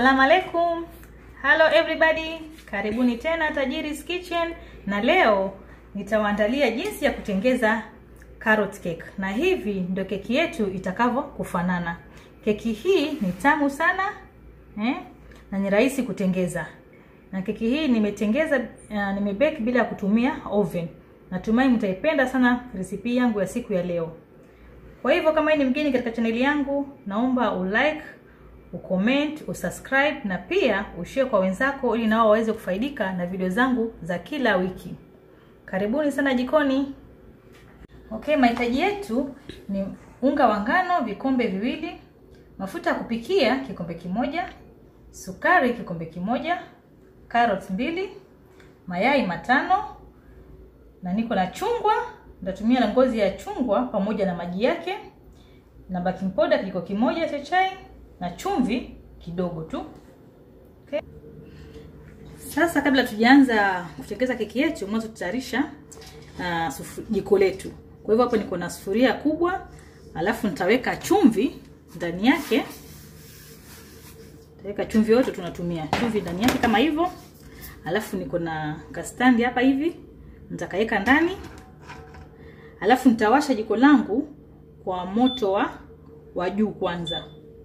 Assalamu alaikum. Hello everybody. Karibuni tena Tajiri's Kitchen na leo nitawaandalia jinsi ya kutengeza carrot cake. Na hivi ndio keki yetu itakavyo kufanana. Keki hii ni tamu sana eh? na ni rahisi kutengeza. Na keki hii nimetengeza uh, nimebake bila kutumia oven. Natumai mtaipenda sana resipi yangu ya siku ya leo. Kwa hivyo kama ni mgeni katika chaneli yangu, naomba ulike, ucomment, usubscribe na pia ushare kwa wenzako ili nao waweze kufaidika na video zangu za kila wiki. Karibuni sana jikoni. Okay, mahitaji yetu ni unga wa ngano vikombe viwili, mafuta ya kupikia kikombe kimoja, sukari kikombe kimoja, carrots mbili, mayai matano na niko na chungwa nitatumia na ngozi ya chungwa pamoja na maji yake na baking powder kijiko kimoja cha chai na chumvi kidogo tu. Okay. Sasa kabla tujaanza kutengeza keki yetu, mwanzo tutayarisha uh, jiko letu. Kwa hivyo hapo niko na sufuria kubwa, alafu nitaweka chumvi ndani yake. Nitaweka chumvi yote tunatumia chumvi ndani yake kama hivyo. Alafu niko na kastandi hapa hivi, nitakaweka ndani alafu nitawasha jiko langu kwa moto wa wa juu kwanza.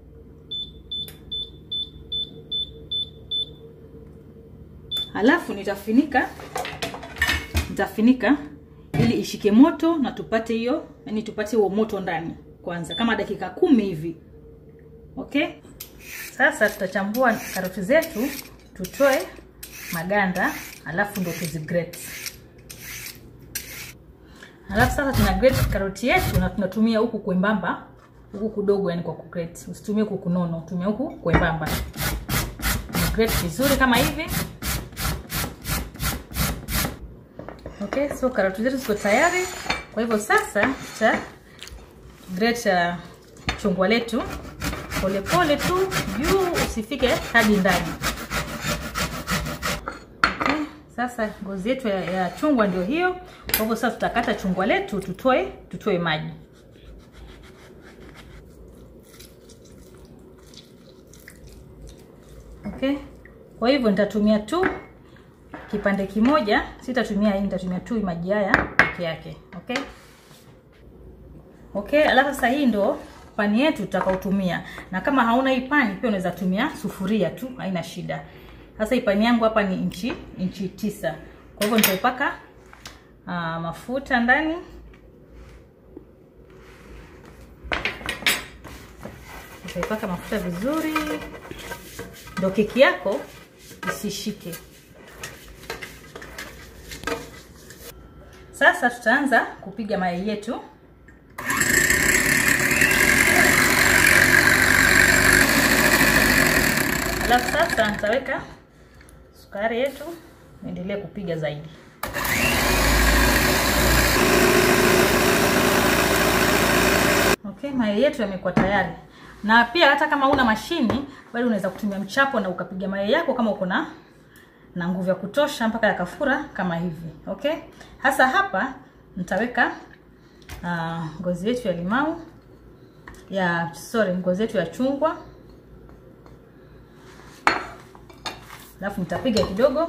Alafu nitafinika nitafinika ili ishike moto na tupate hiyo, yani tupate huo moto ndani kwanza kama dakika kumi hivi. Okay? Sasa tutachambua karoti zetu tutoe maganda, alafu ndo tuzigrate. Alafu sasa tuna grate karoti yetu na tunatumia huku kwembamba, huku kudogo yani kwa kugrate. Usitumie huku kunono, tumia huku kwembamba. Grate vizuri kama hivi. Okay, so karoti zetu ziko tayari. Kwa hivyo sasa tuta grate uh, chungwa letu polepole tu juu, usifike hadi ndani. Okay, sasa ngozi yetu ya, ya chungwa ndio hiyo. Kwa hivyo sasa tutakata chungwa letu tutoe tutoe maji. Okay. Kwa hivyo nitatumia tu kipande kimoja, sitatumia hii, nitatumia tu maji haya peke yake. Okay? Okay, alafu sasa hii ndo pani yetu tutakaotumia. Na kama hauna hii pani pia unaweza tumia sufuria tu, haina shida. Sasa hii pani yangu hapa ni inchi inchi tisa. Kwa hivyo nitaipaka uh, mafuta ndani utaipaka mafuta vizuri, ndo keki yako isishike. Sasa tutaanza kupiga mayai yetu. Alafu sasa nitaweka sukari yetu, niendelee kupiga zaidi. Okay, mayai yetu yamekuwa tayari. Na pia hata kama una mashini, bado unaweza kutumia mchapo na ukapiga mayai yako kama uko na na nguvu ya kutosha mpaka yakafura kama hivi. Okay? Hasa hapa nitaweka uh, ngozi yetu ya limau ya sorry, ngozi yetu ya chungwa. Alafu nitapiga kidogo.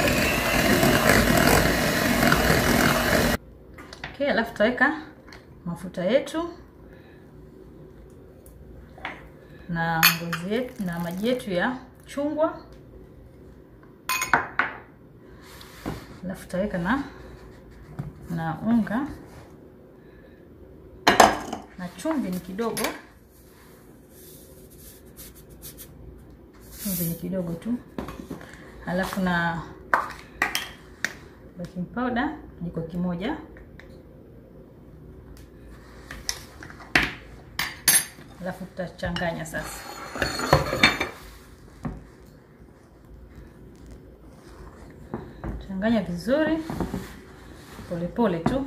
Okay, alafu tutaweka mafuta yetu na ngozi yetu na maji yetu ya chungwa, alafu tutaweka na na unga na chumvi ni kidogo, chumvi ni kidogo tu, alafu na baking powder jiko kimoja alafu tutachanganya sasa. Changanya vizuri polepole tu.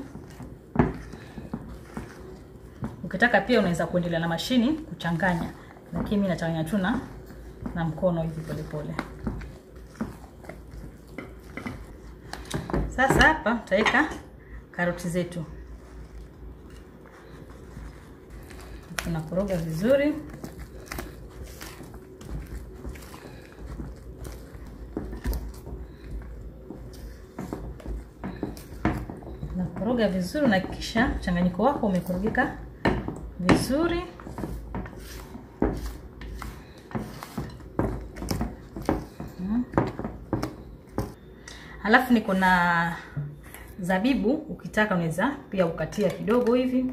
Ukitaka pia unaweza kuendelea na mashini kuchanganya, lakini mimi nachanganya tu na na mkono hivi polepole. Sasa hapa tutaweka karoti zetu tunakoroga vizuri Koroga vizuri na kisha mchanganyiko wako umekorogeka vizuri. Mm. Alafu niko na zabibu, ukitaka unaweza pia ukatia kidogo hivi,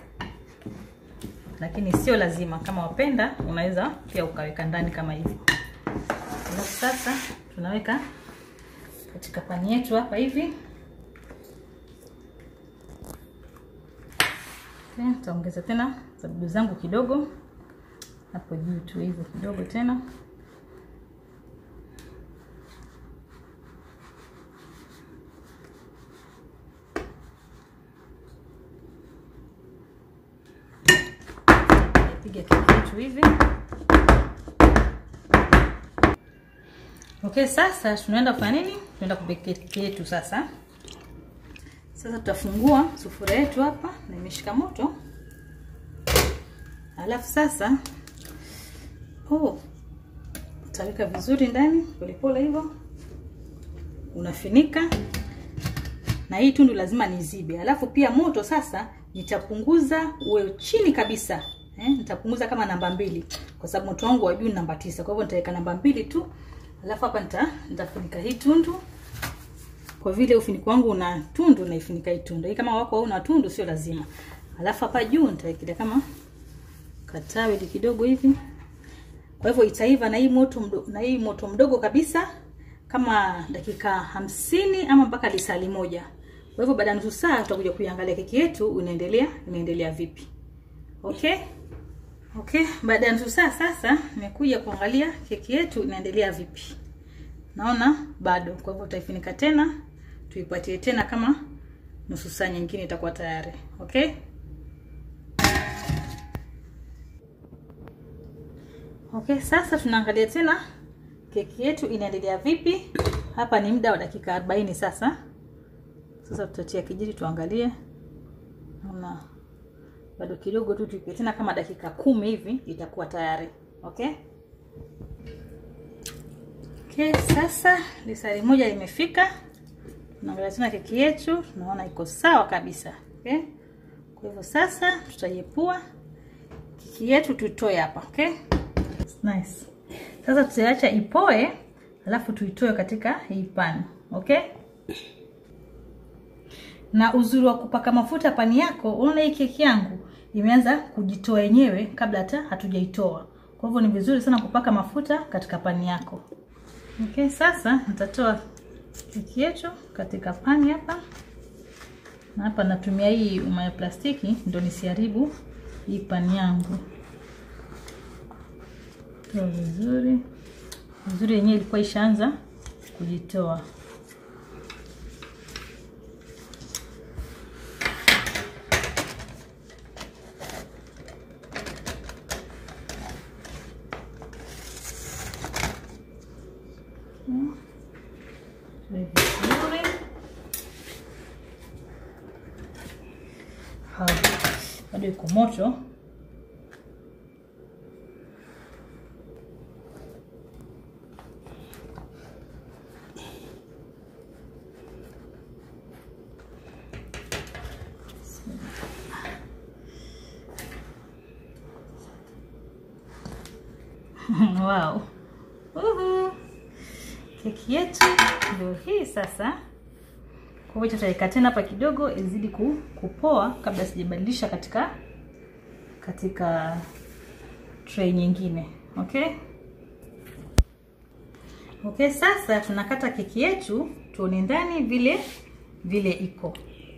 lakini sio lazima. Kama wapenda, unaweza pia ukaweka ndani kama hivi. Alafu sasa tunaweka katika pani yetu hapa hivi. Nitaongeza tena zabibu zangu kidogo hapo juu tu hivyo kidogo tena. Piga keki yetu hivi. Okay, sasa tunaenda kufanya nini? Tunaenda kupika keki yetu sasa. Sasa tutafungua sufuria yetu hapa na imeshika moto. Alafu sasa oh, utaweka vizuri ndani polepole hivyo, unafinika na hii tundu lazima nizibe. Alafu pia moto sasa nitapunguza uwe chini kabisa eh, nitapunguza kama namba mbili kwa sababu moto wangu wa juu ni namba tisa. Kwa hivyo nitaweka namba mbili tu, alafu hapa nita nitafunika hii tundu kwa vile ufuniko wangu una tundu na ifunika hii tundu. Hii kama wako una tundu sio lazima. Alafu hapa juu nitawekelea kama katawe kidogo hivi. Kwa hivyo itaiva na hii moto mdogo, na hii moto mdogo kabisa kama dakika hamsini ama mpaka lisali moja. Kwa hivyo baada ya nusu saa tutakuja kuiangalia keki yetu inaendelea inaendelea vipi. Okay? Okay, baada ya nusu saa sasa nimekuja kuangalia keki yetu inaendelea vipi. Naona bado. Kwa hivyo tutaifunika tena, tuipatie tena kama nusu saa nyingine itakuwa tayari. Okay? Okay, sasa tunaangalia tena keki yetu inaendelea vipi. Hapa ni muda wa dakika 40 sasa. Sasa tutatia kijiti tuangalie. Naona bado kidogo tu, tuipe tena kama dakika kumi hivi itakuwa tayari. Okay? Okay, sasa lisali moja limefika. Tunaangalia tena keki yetu, tunaona iko sawa kabisa. Okay? Kwa hivyo sasa tutaiepua keki yetu tuitoe hapa, okay? Nice. Sasa tutaiacha ipoe, alafu tuitoe katika hii pani, okay? Na uzuri wa kupaka mafuta pani yako, unaona hii keki yangu imeanza kujitoa yenyewe kabla hata hatujaitoa. Kwa hivyo ni vizuri sana kupaka mafuta katika pani yako. Okay, sasa nitatoa keki yetu katika pani hapa, na hapa natumia hii uma ya plastiki ndio nisiharibu hii pani yangu. Toa vizuri vizuri, yenyewe ilikuwa ishaanza kujitoa. vizuri bado iko moto wow Uhu. keki yetu ndio hii sasa kwa hiyo tutaweka tena hapa kidogo izidi ku, kupoa kabla sijabadilisha katika katika tray nyingine okay okay sasa tunakata keki yetu tuone ndani vile vile iko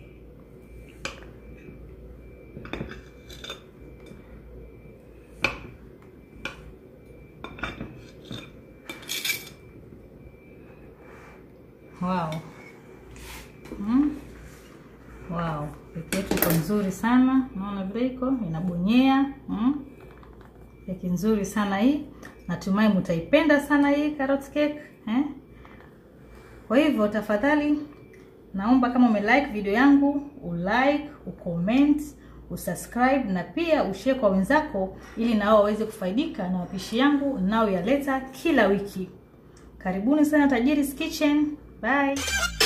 wow mm. wow keki yetu iko nzuri sana naona vile iko inabonyea mm. keki nzuri sana hii natumai mtaipenda sana hii carrot cake eh? kwa hivyo tafadhali naomba kama umelike video yangu ulike ucomment usubscribe na pia ushare kwa wenzako ili nao waweze kufaidika na mapishi yangu nao yaleta kila wiki karibuni sana tajiri's kitchen bye